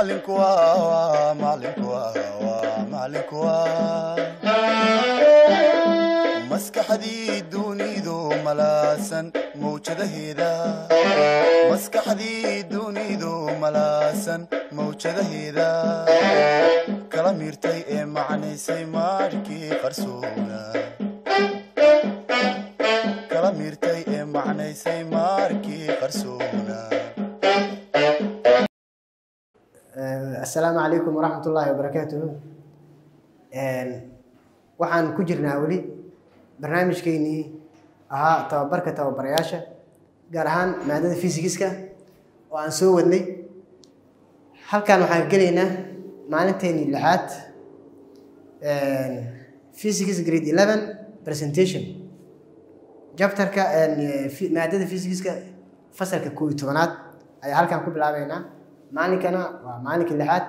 macalinku waa macalinku waa macalinku waa maskaxdii dunidu malaasan mawjadaheeda maskaxdii dunidu malaasan mawjadaheeda kala miirtay ee macnaysay maarkii qarsoona kala miirtay ee macnaysay maarkii qarsoona assalaamu calaykum waraxmat ullaahi wabarakaatuhu waxaan ku jirnaa weli barnaamijkeynii ahaa tababarka tababarayaasha gaar ahaan maadada fysigiska oo aan soo wadnay halkan waxaan gelaynaa maalinteennii lixaad physics grade eleven presentation jabtarka maadada fysigiska fasalka koob iyo tobanaad ayaa halkan ku bilaabeynaa maalinkana waa maalinka lixaad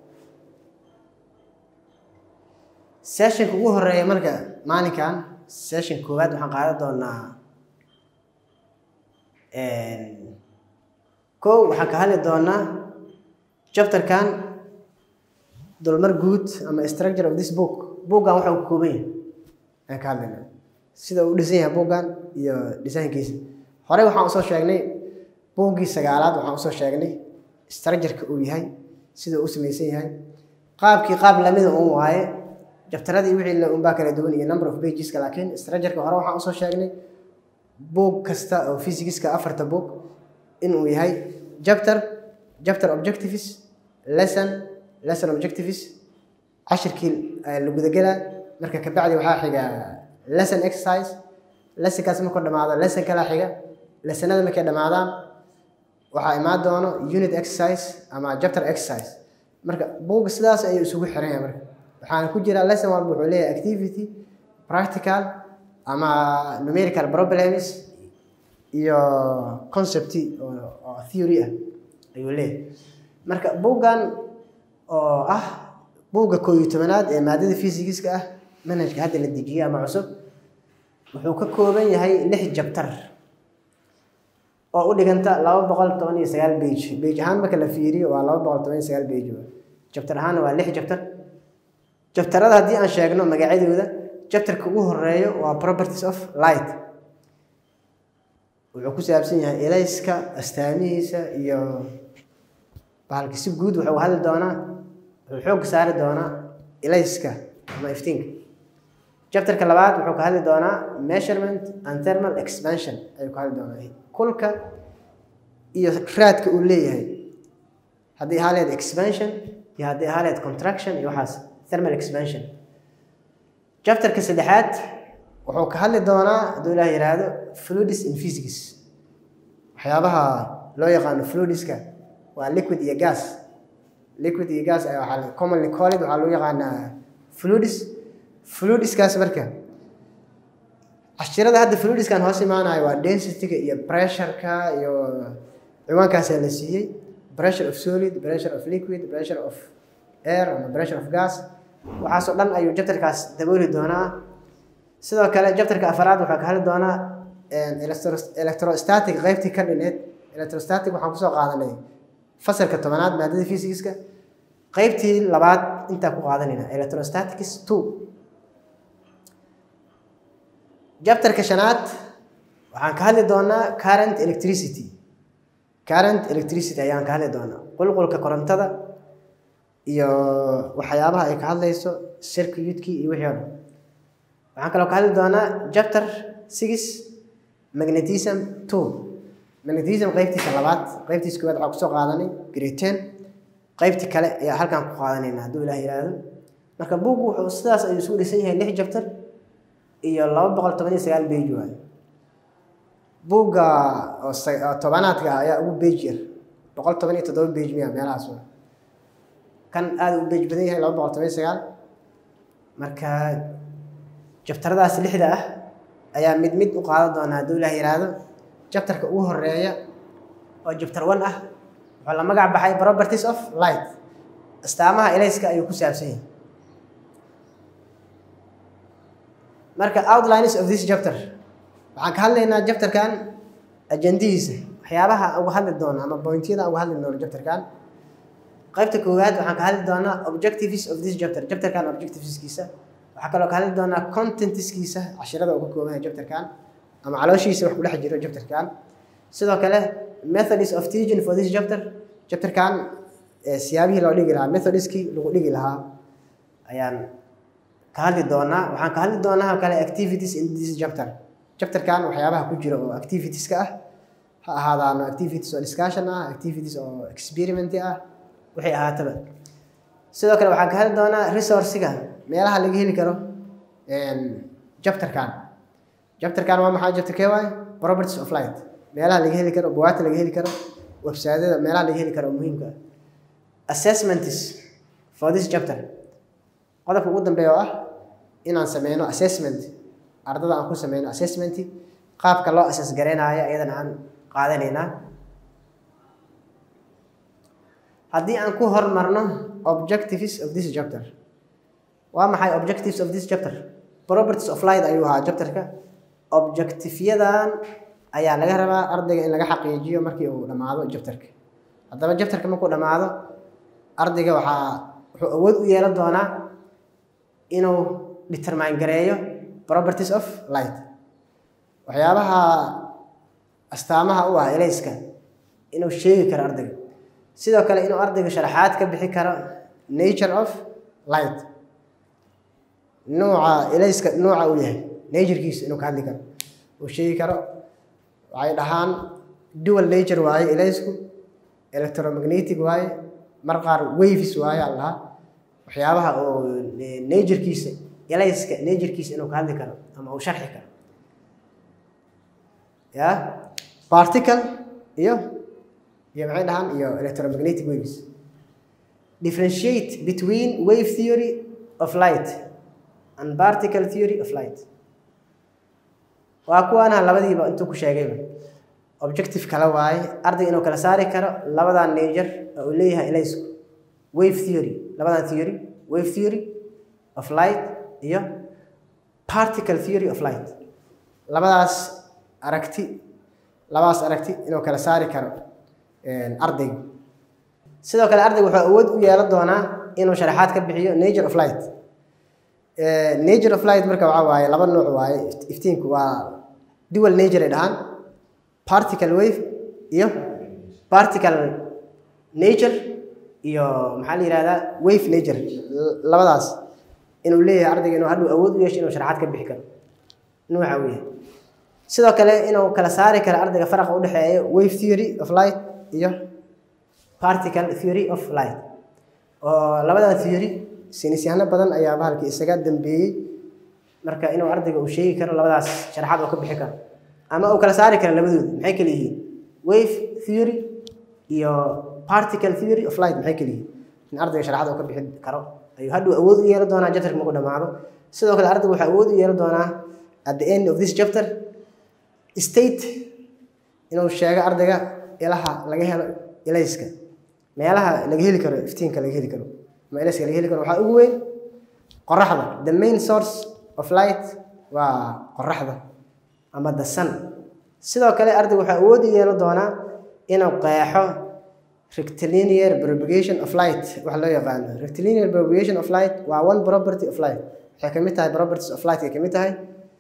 sessionka ugu horeeya marka maalinkan session koowaad waxaan qaadan doonaa kow waxaan ka hadli doonaa chapterkan dulmar guud ama structure of this book bookgan waxa uu ka kooban yahay ayaan ka hadlaynaa sida uu dhisan yahay bookgan iyo dhisaankiisa horey waxaan usoo sheegnay buuggii sagaalaad waxaan usoo sheegnay structureka uu yahay sida uu u samaysan yahay qaabkii qaab lamida un waaye jabtaradii wixii unbaa kala duwan iyo number of pageska laakiin structureka hore waxaan usoo sheegnay book kasta oo physicska afarta book inuu yahay chapter chapter objectives lesson lesson objectives cashirkii la gudagelaa marka kabacdi waxaa xiga lesson exercise lessonkaas markuu dhamaado lesson kala xiga lessonada markay dhamaadaan waxaa imaan doono unit exercise ama chapter exercise marka buugga sidaas ayuu isugu xiran yahay marka waxaana ku jira lesson walba wuxuu leeyahay activity practical ama numerical problems iyo concept oo theory ah ayuu leeyahay marka buuggan oo ah buugga koo iyo tobanaad ee maadada physigiska ah manhajka hadda la dejiyey ama cusub wuxuu ka kooban yahay lix jabtar oo u dhiganta laba boqol toban iyo sagaal bage bage ahaan marka la fiiriyo waa laba boqol toban iyo sagaal bage jabtar ahaana waa lix jabtar jabtarada haddii aan sheegno magacyadooda jabtarka ugu horeeyo waa properties of light wuxuu ku saabsan yahay elayska astaamihiisa iyo bahalka si guud wuxuu hadli doonaa wuxuu xoogga saari doonaa elayska ama iftiinka jabtarka labaad wuxuu ka hadli doonaa measurement and thermal expansion ayuu ka hadli doonaa kulka iyo raadka uu leeyahay haddii ahaa leed expansion iyo haddii ahaa leed contraction iyo waxaas thermal expansion chapterka saddexaad wuxuu ka hadli doonaa hadduu ilaah yidhaahdo fluids in physics waxyaabaha loo yaqaano fluidska waa liquid iyo gas liquid iyo gas waxaa commonly called waxaa loo yaqaanaa fluids fluidskaas marka cashirada hadda fluidiskan hoos imaanayo waa densityga iyo pressureka iyo ciwaankaasaa la siiyey pressure of solid pressure of liquid pressure of air ama pressure of gas waxaasoo dhan ayuu jabtarkaas dabooli doonaa sidoo kale jabtarka afaraad waxaa ka hadli doonaa electrostatic qeybtii ka dhineed electrostatic waxaan kusoo qaadanay fasalka tobanaad maadada physicska qeybtii labaad intaa ku qaadanayna electrostatics two jabtarka shanaad waxaan ka hadli doonaa current electricity current electricity ayaan ka hadli doonaa qulqulka korontada iyo waxyaabaha ay ka hadlayso circuitkii iyo wixii o dhan waxaan kaloo ka hadli doonaa chapter six magnetism two magnetism qeybtiisa labaad qeybtiisa koowaad waxaa kusoo qaadanay grade ten qeybtii kale ayaa halkan ku qaadanayna hadduu ilaah yidhaahdo marka buuggu wuxuu sidaas ayuu isugu dhisan yahay lix chapter iyo laba boqol toban iyo sagaal bage waayo buugga oo tobanaadka ayaa ugu bage yar boqol toban iyo toddoba bage miya meelahaas waa kan aada u bage badan yahay laba boqol toban iyo sagaal marka jabtaradaas lixda ah ayaa mid mid u qaadan doonaa hadduu ilaah yidhaahdo jabtarka ugu horeeya oo jabtar one ah wuxuu la magac baxay properties of light astaamaha elayska ayuu ku saabsan yahay marka outlines of this chapter waxaan ka hadlaynaa chapterkan ajandihiisa waxyaabaha uga hadli doono ama pointyada uga hadli doono chapterkan qaybta koowaad waxaan ka hadli doonaa objectives of this chapter chapterkan objectiveskiisa waxaa kaloo ka hadli doonaa contentskiisa cashirada uu ka kooban yahay chapterkan ama calooshiisa wax ku dhex jiro chapterkan sidoo kale methods of teaching for this chapter chapterkan siyaabihii loo dhigi lahaa methodskii lagu dhigi lahaa ayaan ka hadli doonaa waxaan ka hadli doonaa oo kale activities in this chapter chapterkan waxyaabaha ku jira oo activitieska ah ha ahaadaano activities oo discussion ah activities oo experiment ah waxay ahaataba sidoo kale waxaan ka hadli doonaa resourciga meelaha laga heli karo chapterkan chapterkan waa maxaa chapter kee waaye properties of light meelaha laga heli karo buwaagta laga heli karo websaadyada meelaha laga heli karo oo muhiimka ah assessments for this chapter qodobka ugu dambeeya oo ah inaan sameyno assessment ardada aan ku sameyno assessment qaabka loo assess gareynayo iyadana aan qaadanaynaa haddii aan ku hormarno objectives of this chapter waa maxay objectives of this chapter properties of light ayuu ahaa chapterka objectivyadan ayaa laga rabaa ardayga in laga xaqiijiyo markii uu dhammaado chapterka haddaba chapterka markuu dhammaado ardayga waxaa wuxuu awood u yeelan doonaa inuu determine gareeyo properties of light waxyaabaha astaamaha u ah elayska inuu sheegi karo ardayga sidoo kale inuu ardayga sharaxaad ka bixi karo nature of light nuuca elayska nuuca uu yahay naturekiisa inuu ka hadli karo uu sheegi karo waxay dhahaan dual nature waaye elaysku electromagnetic waaye mar qaar waves waaye aan lahaa waxyaabaha oo naturekiisa elayska naturekiisa inuu ka hadli karo ama uu sharxi karo ya particle iyo iyo maxay dhahaan iyo electromagnetic waves differentiate between wave theory of light and particle theory of light waa kuwaana labadiiba intuu ku sheegayba objective kale waaye arday inuu kala saari karo labadan nature oo uu leeyahay elaysku wave theory labadan theory wave theory of light iyo particle theory of light labadaas aragti labadaas aragti inuu kala saari karo ardayga sidoo kale ardayga wuxuu awood u yeelan doonaa inuu sharaxaad ka bixiyo nature of light nature of light marka waxaa waaye laba nooc waaye iftiinku waa dual nature ay dhahaan particle wave iyo particle nature iyo maxaa la yihahdaa wave nature labadaas inuu leeyahay ardayga inuu hadhuu awood u yeesho inuu sharaxaad ka bixi karo nuuca uu yahay sidoo kale inuu kala saari karo ardayga faraqa u dhexeeya wave theory of light iyo particle theory of light oo labadan theory saynisyahano badan ayaa bahalkii isaga dambeeyey marka inuu ardayga uu sheegi karo labadaas sharaxaad oo ka bixi karo ama uu kala saari karo labadooda maxay kala yihiin wave theory iyo particle theory of light maxay kala yihiin in ardayga sharaxaad oo ka bixi karo ayuu hadhuu awood u yeelan doonaa chapterka markuu dhammaado sidoo kale ardayga wuxuu awood u yeelan doonaa at the end of this chapter state inuu sheego ardayga ilaha laga helo ilayska meelaha laga heli karo iftiinka laga heli karo ama ilayska laga heli karo waxaa ugu weyn qoraxda the main source of light waa qoraxda ama the sun sidoo kale ardayga waxaa awood u yeelan doonaa inuu qeexo rectilinear propagation of light waxa loo yaqaano rectilinear propagation of light waa one property of light waxay kamid tahay properties of light ay kamid tahay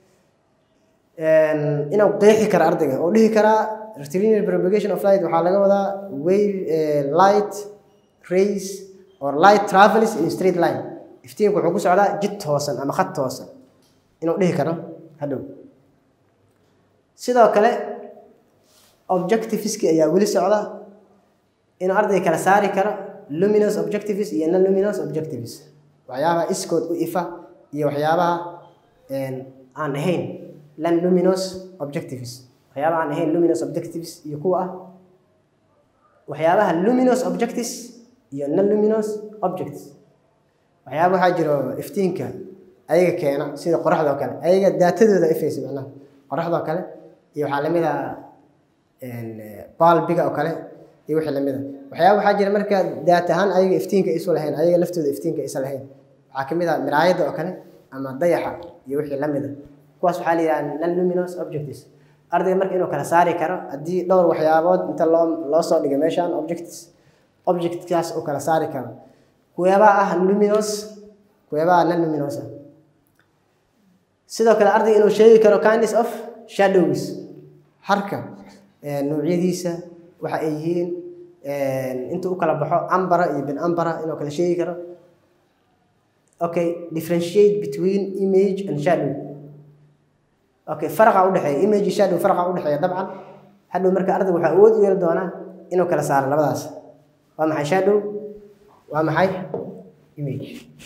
inuu qeexi karo ardayga oo dhihi karaa rectilinear propagation of light waxaa laga wadaa wave light rays or light travels in straight line iftiinku wuxuu ku socdaa jid toosan ama khad toosan inuu dhihi karo hadhow sidoo kale objectiveski ayaa weli socda inuu ardayga kala saari karo luminous objectives iyo non luminous objectives waxyaabaha iskood u ifa iyo waxyaabaha aan ahayn lan luminous objectives waxyaabaha aan ahayn luminous objectives iyo kuwa ah waxyaabaha luminous objectives iyo non luminous objects waxyaaba waxaa jiro iftiinka ayaga keena sida qoraxdoo kale ayaga daatadooda ifaysa macnaha qoraxdoo kale iyo waxaa lamid a baalbiga oo kale iyo wixii lamid a waxyaaba waxaa jira marka daat ahaan ayaga iftiinka isu lahayn ayaga laftooda iftiinka isa lahayn waxaa kamid a miraayadda oo kale ama dayaxa iyo wixii lamid a kuwaas waxaa la yidhaha non luminous objectives ardayga marka inuu kala saari karo haddii dhowr waxyaabood inta loo loo soo dhigay meeshaan objectives objectkaas u kala saari karo kuweebaa ah luminous kuweebaa non luminous ah sidoo kale ardayga inuu sheegi karo kindness of shadows harka noocyadiisa waxa ay yihiin intuu u kala baxo ambara iyo bin ambara inuu kala sheegi karo okay differentiate between image and shadow okay faraqa u dhexeeya image iyo shadow faraqa u dhexeeya dabcan hadhow marka ardayga waxaa awood u yeeli doonaa inuu kala saaro labadaas waa maxay shadow waa maxay image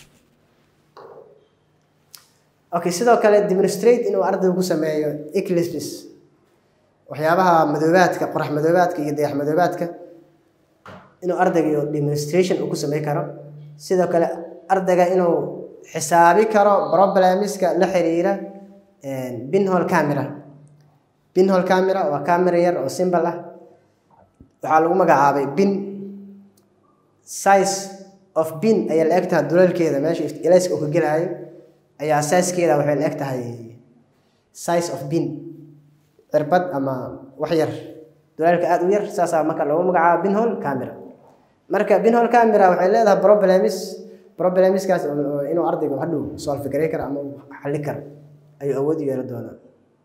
okay sidoo kale demonstrate inuu ardaygu ku sameeyo eclipses waxyaabaha madoobaadka qorax madoobaadka iyo dayax madoobaadka inuu ardayga demonstration uu ku samey karo sidoo kale ardayga inuu xisaabi karo problemiska la xiriira binhole camera binhole camera waa camera yar oo simbol ah waxaa lagu magacaabay bin size of bin ayaa la eg tahay duleelkeeda meesha elayska uu ka gelaayo ayaa sizekeeda waxay la eg tahay size of bin cirbad ama wax yar duleelka aada u yar saasaa marka loogu magacaabo binhole camera marka binhole camera waxay leedahay problems problemiskaas inuu ardaygu hadhow solve garay karo ama uu xalli karo ayuu awood u yeeli doonaa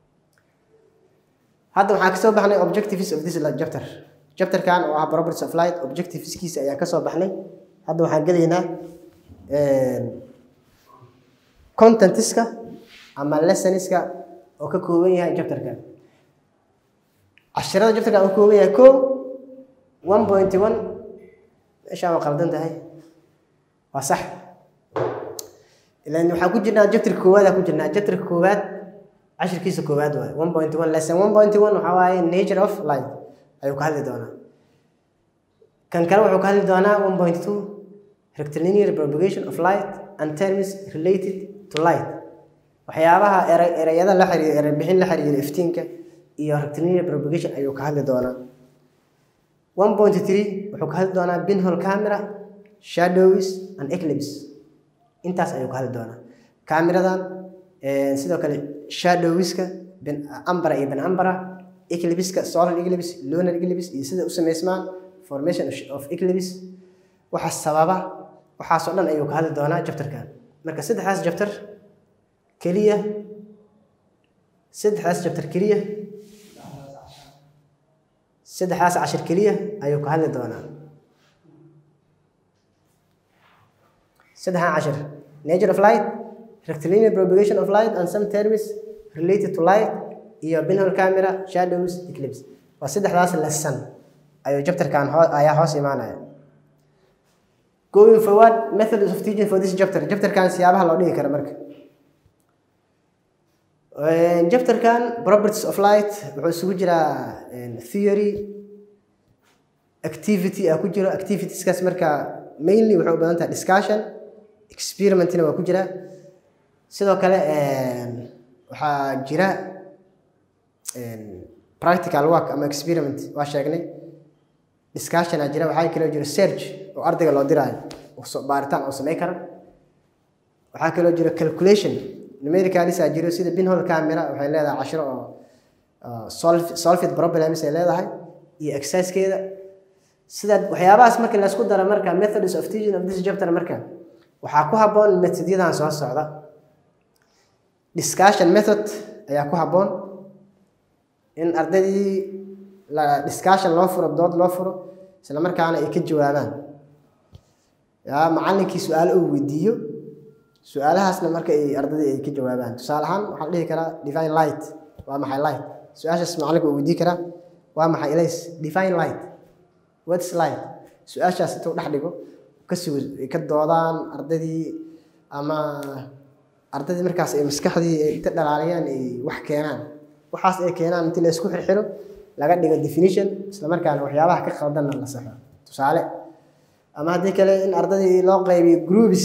hadda waxaan kasoo baxnay objectives of this chapter chapterkan oo ah properties of light objectiveskiisa ayaan kasoo baxnay hadda waxaan gelaynaa contentiska ama lessoniska oo ka kooban yahay chapterkan cashirada chapterkan uu kooban yahay ko one point one meeshaan waa qaldan tahay waa sax ilan waxaan ku jirnaa chapterka koowaad ku jirnaa chapterka koowaad cashirkiisa koowaad waaye one point one lesson one point one waxaa waaye nature of light ayuu ka hadli doonaa kan kale wuxuu ka hadli doonaa one point two rectilinear propagation of light and terms related to light waxyaabaha ere- ereyada la xiriira erebixin la xiriira iftiinka iyo rectilinear propagation ayuu ka hadli doonaa one point three wuxuu ka hadli doonaa pinhole camera shadows and eclipse intaas ayuu ka hadli doonaa cameradan sidoo kale shadowska bin ambara iyo bin ambara eclipska solar eclipse lunar eclipse iyo sida u sameysmaan formation of eclipse waxa sababa waxaasoo dhan ayuu ka hadli doonaa jabtarkan marka saddexdaas jabtar keliya saddexdaas jabtar keliya saddexdaas cashir keliya ayuu ka hadli doonaa saddexdan cashir nature of light rectilinear propagation of light and some terms related to light iyo pinhole camera shadows eclipse waa saddexdaas lesson ayuu jabtarkan hoo- ayaa hoos imaanaya going forward methods of teaching for this chapter chapterkan siyaabaha loo dhigi karo marka chapterkan properties of light wuxuu isugu jiraa theory activity aa ku jiro activitieskaas marka mainly waxay u badan tahay discussion experimentina waa ku jira sidoo kale waxaa jira practical work ama experiment waa sheegnay discussion aa jira waxaa kaloo jira search oo ardayga loo diraayo oo so- baaritaan oo samey kara waxaa kaloo jira calculation numericals aa jiro sida pinhole camera waxay leedahay cashiro oo oo solve- solved problems ay leedahay iyo exercisekeeda sida waxyaabahaas marka laysku daro marka methods of teaching of this chapter marka waxaa ku habboon methodyadan soo socda discussion method ayaa ku habboon in ardaydii la discussion loo furo dood loo furo isla markaana ay ka jawaabaan yaa macallinkii su-aalo uu weydiiyo su-aalahaasna marka ay ardaydii ay ka jawaabaan tusaale ahaan waxaan dhihi karaa divine light waa maxay light su-aashaas macallinka uu weydiin karaa waa maxay ilays divine light what's light su-aashaas intuu dhex dhigo ka sugo ay ka doodaan ardaydii ama ardaydii markaas ay maskaxdii ay inta dhalaaliyaan ay wax keenaan waxaas ay keenaan intii la isku xirxiro laga dhigo definition isla markaana waxyaabaha ka qaldanna la saxo tusaale ama haddii kale in ardaydii loo qaybiyo groups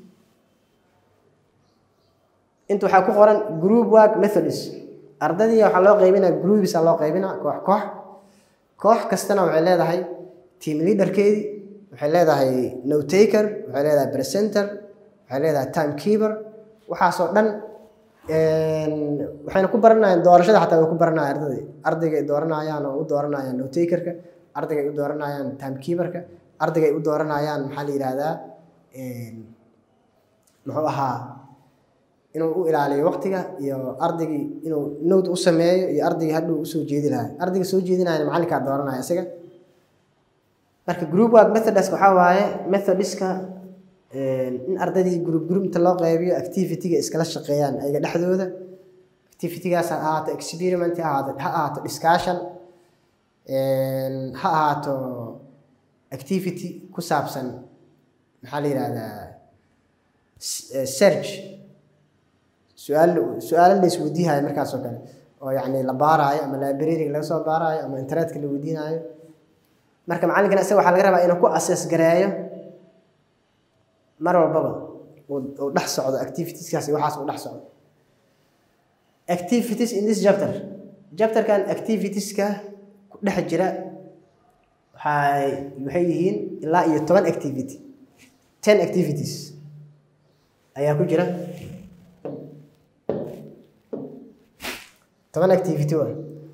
inta waxaa ku qoran group work methods ardaydii waxaa loo qaybinaa groups aa loo qaybinaa koox koox koox kastana waxay leedahay team leaderkeedii waxay leedahay notaker waxay leedahay presenter waxay leedahay time keeper waxaasoo dhan waxayna ku baranayaan doorashada xataa way ku baranayaan ardayda ardayga ay dooranayaan oo u dooranayaan notakerka ardayga ay u dooranayaan time keeperka ardayga ay u dooranayaan maxaa la yidhaahdaa muxuu ahaa inuu u ilaaliyo waqtiga iyo ardaygii inuu nowd u sameeyo iyo ardaygii hadhuu usoo jeedinayo ardayga soo jeedinayana macallinkaa dooranaya isaga marka group work methods waxaa waaye methodiska in ardaydii group group inta loo qeybiyo activity-ga iskala shaqeeyaan ayaga dhexdooda activity-gaas ha ahaato experiment ha ahaato ha ahaato discussion ha ahaato activity ku saabsan maxaa la yidhahdaa search su-aal su-aalo la isweydiihayo markaas oo kale oo yacni la baaraayo ama librariga laga soo baaraayo ama internetka la weydiinayo marka macallinkana isaga waxaa laga rabaa inuu ku assess gareeyo mar walbaba uu dhex socdo activitieskaas iyo waxaas uu dhex socdo activities in this chapter chapterkan activitieska ku dhex jira waxay waxay yihiin ilaa iyo toban activity ten activities ayaa ku jira toban activity waa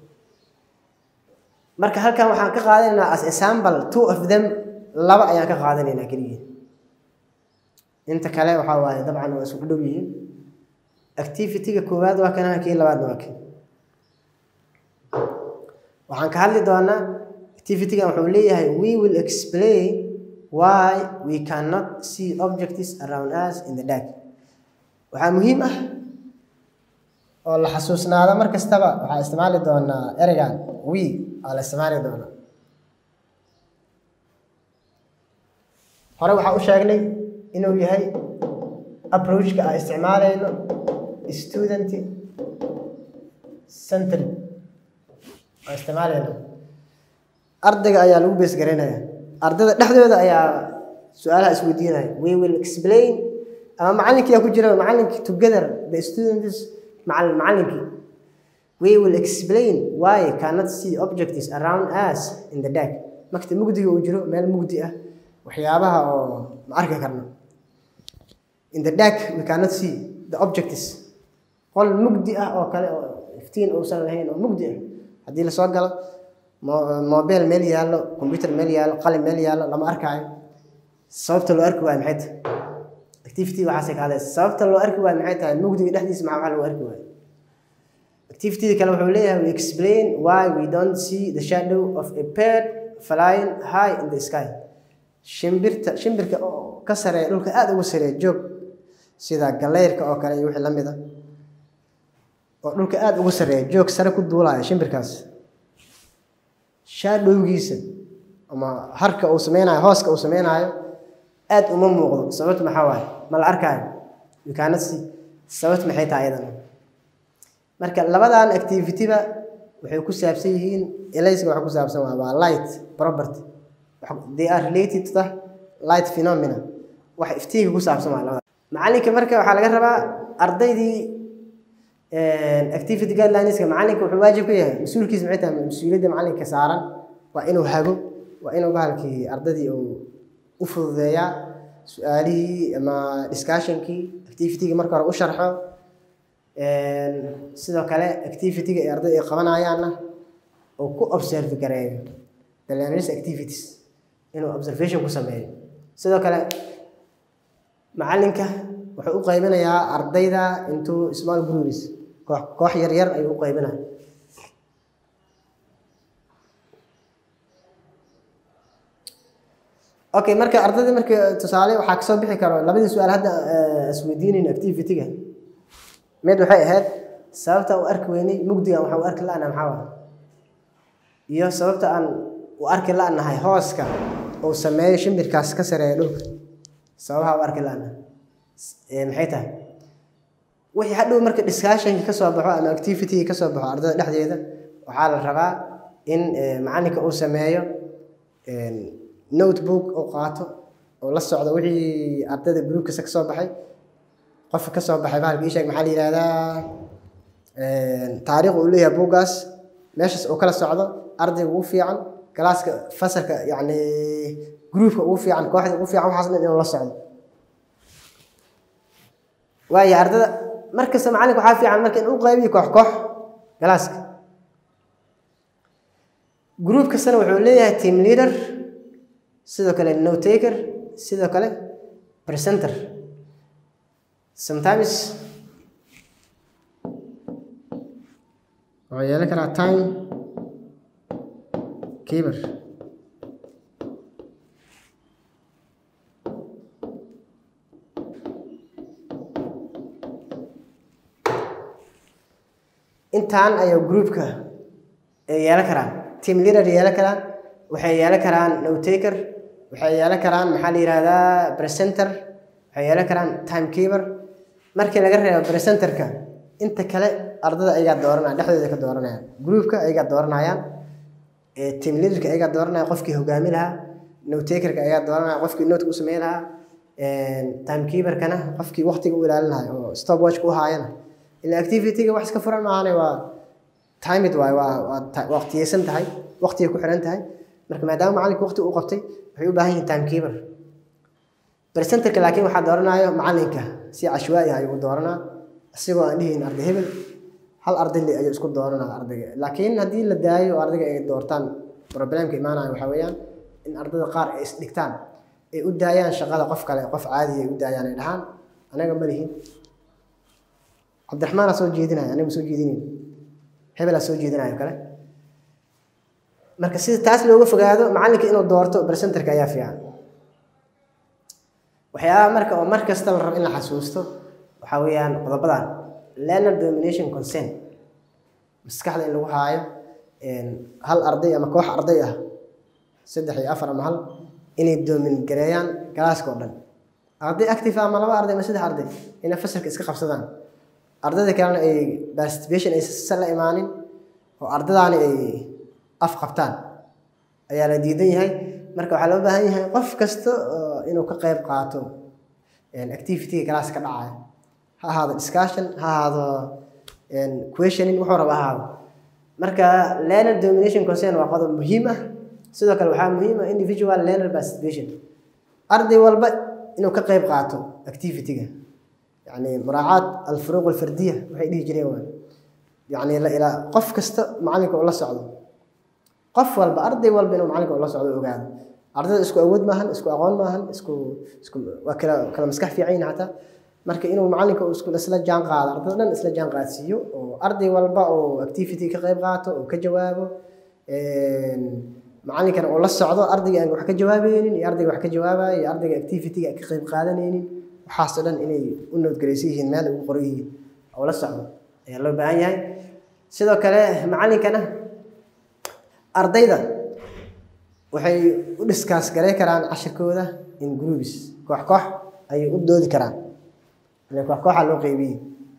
marka halkan waxaan ka qaadanaynaa as example two of them laba ayaan ka qaadanaynaa keligii inta kale waxaa waaye dabcan waa isku dhow yihiin activity-ga koowaad waa kana kii labaadna waa kan waxaan ka hadli doonaa activity-gan wuxuu leeyahay we will explain why we cannot see objects around us in the dark waxaa muhiim ah oo la xasuusnaado mar kastaba waxaa isticmaali doonaa ereygan we aa la isticmaali doonaa hore waxaa u sheegnay inuu yahay approachka aan isticmaalayno student centry aan isticmaalayno ardayga ayaa lagu bees garaynaya ardayda dhexdooda ayaa su-aalaha isweydiinaya we will explain ama macallinkiyaa ku jira macallinkii together the students macallin macallinkii we will explain why cannot see objects around us in the dark markta mugdiga uu jiro meel mugdi ah waxyaabaha oo ma arki karno in the dark we cannot see the objects qol mugdi ah oo kale oo iftiin uusan lahayn oo mugdi ah haddii lasoo galo mobile meel yaallo computer meel yaallo qalin meel yaallo lama arkaayo sababta loo arki waayo maxay tahay activity waxaasay ka hadlaysa sababta loo arki waayo maxay tahay mugdiga dhexdiisa maxaa waxaa loo arki waayo activity kale wuxuu leeyahay we explain why we don't see the shadow of a bird flying high in the sky shimbirta shimbirka oo ka sareeya dhulka aada uga sareeya joog sida galeyrka oo kale iyo wixii la mid a oo dhulka aada uga sareeya joog sare ku duulaya shimbirkaas shaadhowgiisa ama harka uu sameynayo hooska uu sameynaayo aada uma muuqdo sababta maxaa waaye ma la arkaayo yukaanasi sababta maxay tahay ayadana marka labadan activity-ba waxay ku saabsan yihiin elayska waxa ku saabsan waa waa light property they are related to the light phenomena wax iftiinka ku saabsan waa labada macallinka marka waxaa laga rabaa ardaydii activity guidelineska macallinka wuxuu waajib ku yahay mas-uulkiisa maxay tahay mas-uuliyadda macallinka saaran waa inuu hago waa inuu bahalkii ardaydii uu u fududeeyaa su-aalihii ama discussionkii activity-ga marka hore u sharxo sidoo kale activity-ga ay ardayda ay qabanayaanna uu ku observe gareeyo the learners activities inuu observation ku sameeyo sidoo kale macallinka wuxuu u qaybinayaa ardayda into small groups koox koox yar yar ayuu u qaybinaya okay marka ardayda marka tusaale waxaa kasoo bixi karo labadii su-aal hadda isweydiinayn activity-ga mid waxay ahayd sababta u arki weynay mugdigan waxa u arki la-na maxaa waa iyo sababta aan u arki la-nahay hooska uu sameeyo shimbirkaas ka sareeya dhulka sababaha u arki la-na maxay tahay wixii hadhow marka discussionki kasoo baxo ama activity kasoo baxo ardayda dhexdeeda waxaa la rabaa in macalinka uu sameeyo notebook uu qaato oo la socdo wixii ardayda groupkasa kasoo baxay qofka kasoo baxay bahalka isheeg maxaa la yihahdaa taariikh uu leeyahay buuggaas meeshaas uu kala socdo ardayga ugu fiican galaaska fasalka yacni groupka ugu fiican kooxda ugu fiican waxaas dhan inuu la socdo waayo ardada markasta macalinka waxaa fiican marka in u qaybiyo koox koox galaaska group kastana wuxuu leeyahay team leader sidoo kale no taker sidoo kale presenter sometimes wuxuu yeelan karaa time keeper intaan ayuu groupka ay yeelan karaan team leader yeelan karaan waxay yeelan karaan no taker waxay yeelan karaan maxaa la yihahdaa presenter waxay yeelan karaan time keeper markii laga reebo presenterka inta kale ardada ayagaa dooranaya dhexdooda ka dooranayaan groupka ayagaa dooranayaan team leaderka ayagaa dooranaya qofkii hogaami lahaa no takerka ayagaa dooranaya qofkii notka u sameyn lahaa time keeperkana qofkii waqtiga u ilaalin lahaa oo stop watchka u haayana ila activity-ga wax iska furan maahane waa timid waay waa waa waqtiyeysan tahay waqtigay ku xiran tahay marka maadaama macalinka waqti uu qabtay waxay u baahan yihiin time keeper presenterka laakiin waxaa dooranayo macalinka si cashwaa'i ah ayuu dooranaa isagoo aan dhihin arday hebel hal arday le ayuu isku dooranaa ardayga laakiin haddii la daayo oo ardayga ay doortaan problemka imaanaya waxaa weeyaan in ardada qaar ay isdhigtaan ay u daayaan shaqada qof kale qof caadiya ay u daayaan ay dhahaan anaga ma lihin cabdiraxmaanaa soo jeedinaya aniga ma soo jeedinayn hebelaa soo jeedinayo kale marka sida taas looga fogaado macalinka inuu doorto presenterka ayaa fiican waxyaabaha marka oo mar kasta la rabo in la xasuusto waxaa weeyaan qodobadan learner domination consent maskaxda in lagu haayo hal arday ama koox arday ah saddex iyo afar ama hal inay doomin gareeyaan galaaska oo dhan arday active ama laba arday ama saddex arday inay fasalka iska qabsadaan ardayda kalena ay participation aysan la imaanin oo ardadaani ay af qabtaan ayaa la diidan yahay marka waxaa loo baahan yahay qof kasta inuu ka qayb qaato activity-ga galaaska ka dhacaya ha ahaado discussion ha ahaado questioning wuxuu raba ahaado marka learner domination concern waa qodob muhiim ah sidoo kale waxaa muhiim ah individual learner participation arday walba inuu ka qayb qaato activity-ga يعني مراعاة الفروق الفردية waxay dhihi jireen waa يعني la ilaa qof kasta macalinka uu la socdo qof walba arday walba inuu macalinka uu la socdo ogaado ardayda isku awood maahan isku aqoon maahan isku isku waa kala kala maskax fiican yihiin xataa marka inuu macalinka uu isku isla jaan qaado ardayda dhan isla jaan qaadsiiyo oo arday walba oo activity ka qayb qaato oo ka jawaabo macalinkana uu la socdo ardayga aan wax ka jawaabaynin iyo ardayga wax ka jawaabaya iyo ardayga activity-ga ka qayb qaadanaynin waxaasoo dhan inay u noodgaraysan yihiin meel ugu qoran yihiin oo la socdo ayaa loo baahan yahay sidoo kale macalinkana ardayda waxay u dhiskaas garay karaan cashirkooda in groups koox koox ayay u doodi karaan koox kooxa loo qeybiyey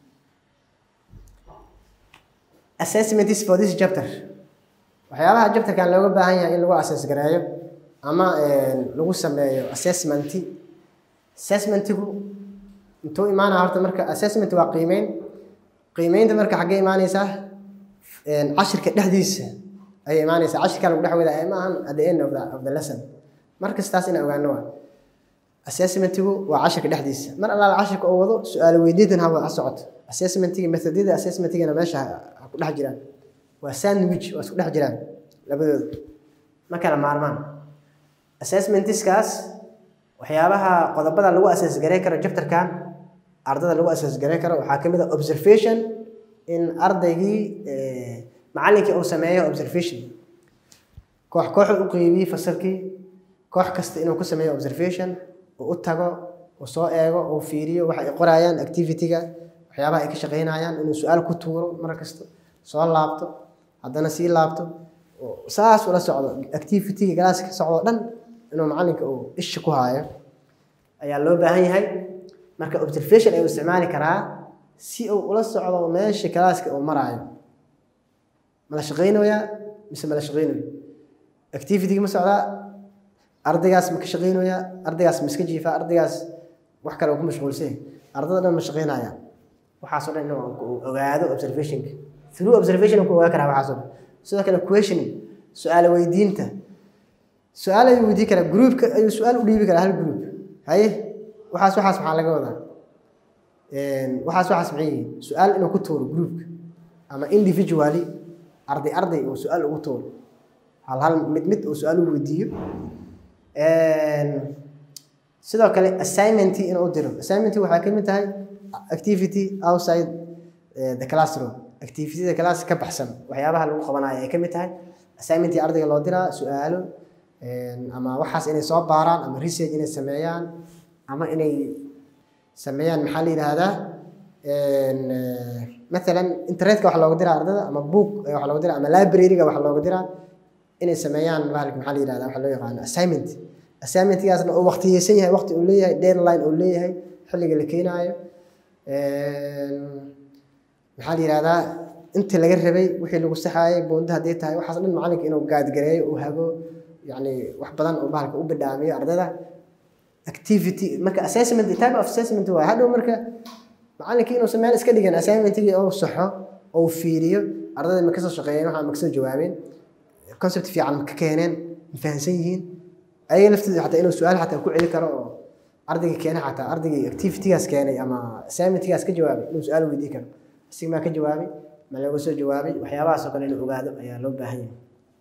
assessments for this chapter waxyaabaha chapterkan looga baahan yahay in lagu assess gareeyo ama lagu sameeyo assessmenti assessmentigu intuu imaanaya horta marka assessment waa qiimeyn qiimeynta marka xaggee imaanaysaa cashirka dhexdiisa ayay imaanaysaa cashirka lagu dhex wadaa ma ahan at the end of the, of the lesson mar kastaas inaan ogaano waa assessmentigu waa cashirka dhexdiisa mar allaala cashirka oo wado su-aalo weydiintan ha ha socoto assessmentiga methodada assessmentigana meesha ha ku dhex jiraan waa sandwich waa isku dhex jiraan labadooda ma kala maarmaan assessmentiskaas waxyaabaha qodobada lagu asaas garay karo jabtarkan ardada lagu asaas garay karo waxaa ka mid ah observation in ardaygii macallinkii uu sameeyo observation koox koox u qeybiyey fasalkii koox kasta inuu ku sameeyo observation uu u tago uu soo eego uu fiiriyo waxa ay qorayaan activity-ga waxyaabaha ay ka shaqaynayaan inuu su-aal ku tuuro mar kasta soo laabto haddana sii laabto saas ula socdo activity-ga galaaska ka socdo dhan inuu macalinka uu isha ku haayo ayaa loo baahan yahay marka observation ayuu isticmaali karaa si uu ula socdo meesha kalaaska uu maraayo mala shaqaynayaa mise mala shaqaynayo activity-ga ma socdaa ardaygaas ma ka shaqaynayaa ardaygaas ma iska jiifaa ardaygaas wax kale uu ku mashquulsan yahay ardada dhan ma shaqaynaya waxaasoo dhan inuu ogaado observationka through observation ku ogaa karaa waxaasoo dhan sidoo kale questioning su-aal weydiinta su-aal ayuu weydiin karaa groupka ayuu su-aal u dhiibi karaa hal group haye waxaas waxaas maxaa laga wadaa waxaas waxaas maxay yihiin su-aal inuu ku tuuro groupka ama individually arday arday uu su-aal ugu tuuro hal hal mid mid uu su-aal u weydiiyo sidoo kale assignment inuu diro assignment waxaa ka mid tahay activity outside eh, the classroom activityda class ka baxsan waxyaabaha lagu qabanayo ay ka mid tahay assignmentii ardayga loo diraa su-aalo ama waxaas inay soo baaraan ama research inay sameeyaan ama inay sameeyaan maxaa la yidhaahdaa maalan internetka wax looga diraa ardada ama book wax looga diraa ama library-ga wax looga diraa inay sameeyaan bahalka maxaa la yidhahdaa waxa loo yaqaano assignment assignmentgaasna uu waqtiyeysan yahay waqti uu leeyahay deadline uu leeyahay xilliga la keenaayo maxaa la yidhahdaa intii laga rabay wixii lagu saxaayay buunda hadday tahay waxaas dhan macalinka inuu gaadgareeyo uu hago yani wax badan uu bahalka u bidhaamiyo ardada activity marka assessment type of assessment waa hadhow marka macalinka inuusan meel iska dhigan assignmentigii uu saxo uu fiiriyo ardada ma kasoo shaqeeyeen waxaa ma kasoo jawaabeen concept fiican ma ka keeneen ma fahansan yihiin ayaga laftooda xataa inuu su-aal xataa ku celi karo oo ardayga keena xataa ardaygii activitygaas keenay ama assignmentgaas ka jawaabay inuu su-aal weydii karo isig maa ka jawaabay ma laga soo jawaabay waxyaabahaasoo kale inuu ogaado ayaa loo baahan yahay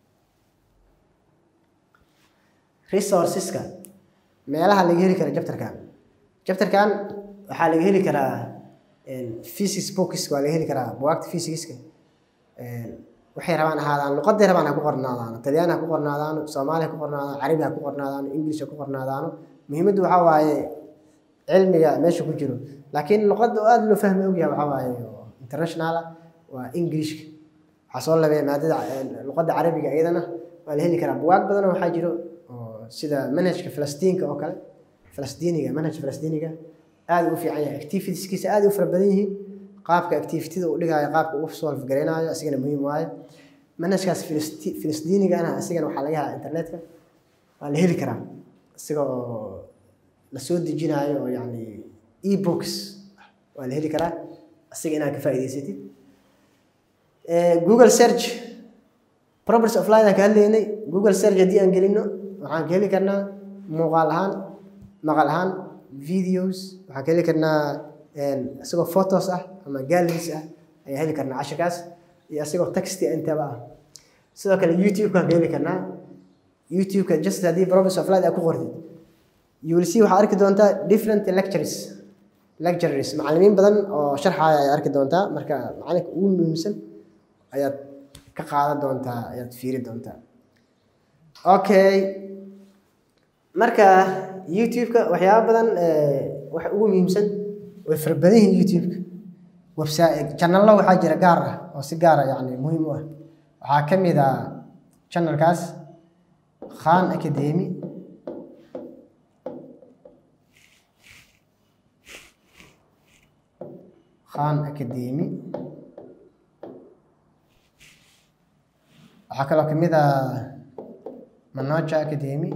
resourceska meelaha laga heli kara jabtarkan jabtarkan waxaa laga heli karaa physics books waa laga heli karaa buwaagta physicska waxay rabaan ahaadaan luqaday rabaan ha ku qornaadaano talyaani ha ku qornaadaano soomaali ha ku qornaadaano carabi ha ku qornaadaano english ha ku qornaadaano muhiimaddu waxaa waaye cilmiga meesha ku jiro laakiin luqadda oo aada loo fahmi ogyahay waxaa waaye international waa englishka waxaa soo labeeya maadada luqadda carabiga iyadana waa la heli karaa buwaag badanoo waxaa jiro oo sida manhajka falastiinka oo kale falastiiniga manhaj falastiiniga aada u fiican yahay activitieskiisa aada u fara badan yihiin qaabka activityda uu dhigaayo qaabka uu solve garaynayo asigana muhiim waaye manhajkaas filistiinigana asigana waxaa laga helaa internetka waa la heli karaa isaga oo lasoo dejinaayo oo yani ebooks waa la heli karaa asiga inaad ka faa'iidaysatid google search properties of line aan ka hadlaynay google search haddii aan gelino waxaan ka heli karnaa muuqaal ahaan maqal ahaan videos waxaan ka heli karnaa isagoo photos ah ama galleries ah ayaan heli karnaa cashirkaas iyo isagoo texti intaba ah sidoo kale youtube-kaan ka heli karnaa youtube-ka just haddii properties of line aad ku qortid you will see waxaad arki doontaa different lectures lectures macallimiin badan oo sharxaaya ayaad arki doontaa marka macalinka ugu muhiimsan ayaad ka qaadan doontaa ayaad fiiri doontaa okay marka youtube-ka waxyaaba badan waxa ugu muhiimsan way fara badan yihiin youtube-ka website channello waxaa jira gaar ah oo si gaara yani muhiim u ah waxaa ka mid ah channelkaas khan academy khan academy waxaa kaloo ka mid ah manoja academy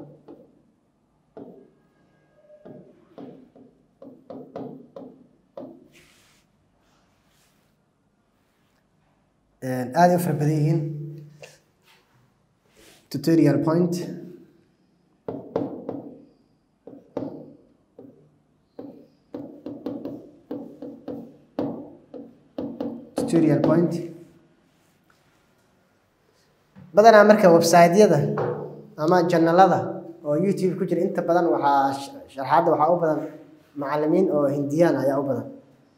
aada u fara badan yihiin tutorial point tutorial point badanaa marka website-yada ama janalada oo youtube ku jira inta badan waxaa sharxaadda waxaa u badan macallimiin oo hindiyaan ayaa u badan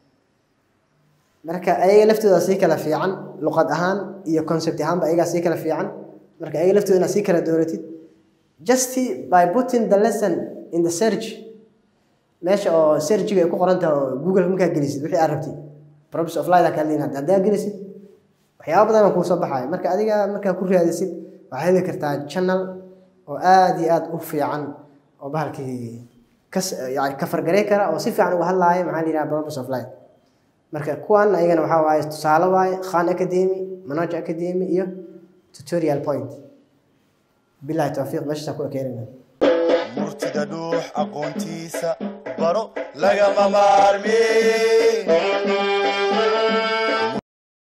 marka ayaga laftooda sii kala fiican luqad ahaan iyo concept ahaanba ayagaa sii kala fiican marka ayaga laftooda inaad sii kala dooratid just by putting the lesson in the search meesha oo searchiga ay ku qoran tahay oo google markaa gelisid wixii aad rabtid props of light kaa leeyahay haddaa gelisid waxyaaba badan kuu soo baxaya marka adiga markaa ku raadisid waxaad heli kartaa channel oo aada iyo aada u fiican oo bahalkii kas yani ka fargaray kara oo si fiican uga hadlaaya maxaa la yidhaha props of light marka kuwan ayagana waxaa waaye tusaale waaye khan academy manoj academy iyo tutorial point bilahi towfiiq meeshaasa ku ekeenayna murtida dhuux aqoontiisa baro lagama maarmi